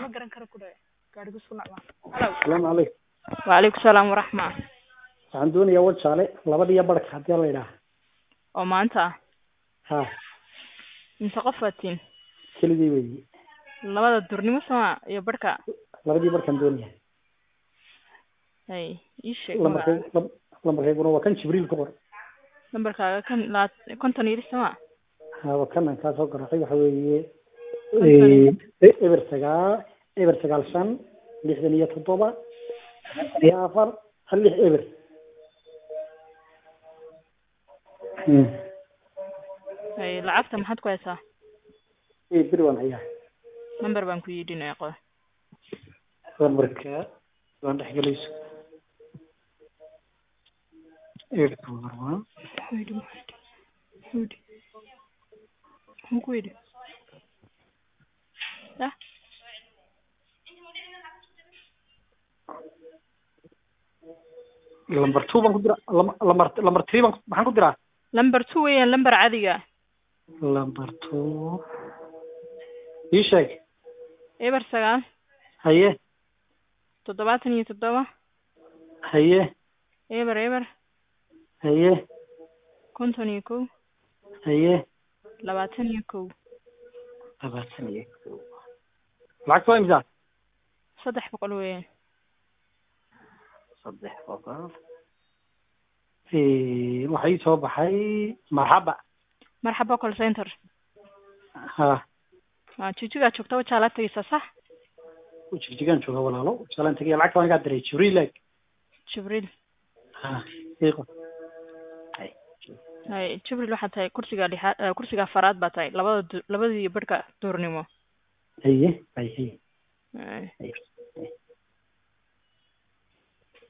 ma garan karo ku dhawe gaadhigu isku nacmaa halow asalaamu calaykum wacalaykum salaam waraxma waxaan doonayaa wajaale labadiyo barhka haddii la idhaaha oo maanta ah ha mise qof waatiin keligii weyi labada durnimo sama iyo barhka labadii barhkaan doonaya hay ii sheeg lambarkay magaca lam- lambarkayguna waa kan jibriil ku qor lambarkaaga kan labaat- konton iyo lix sama ha waa kan aan kaa soo garaacay waxa weeye Konton. e- eber sagaal eber sagaal shan lixdan iyo toddoba konton iyo afar hal lix eber Hmm. hay lacagta maxaad ku haysaa ee beri waan hayaa number baan ku yidhinaya qo lambarka waan dhexgelayso eber number one Wait, wait, wait. Muxuu ku yidhi ya lambar two baan ku diraa lam- lambar lambar three baan ku- maxaan ku diraa lamber two weeyaan lamber cadiga lambar two ii sheeg eber sagaal haye toddobaatan iyo toddoba haye eber eber haye konton iyo kow haye labaatan iyo kow labaatan iyo kow lacagta waa imisa saddex boqol weeyaan saddex boqol waxaa ii soo baxay marxaba marxaba call center ha waa jijigaa joogta wajaalaad tegeysaa sax jigjigaan jooga walaalo jalaan tegaya lacagta waan igaa diray jibriil eg jibriil ha iiqo hay jibriil waxaa tahay kursiga lixaad eh, kursiga afaraad baa tahay labada du- labadii barhka duurnimo haye hay haye Hay. haye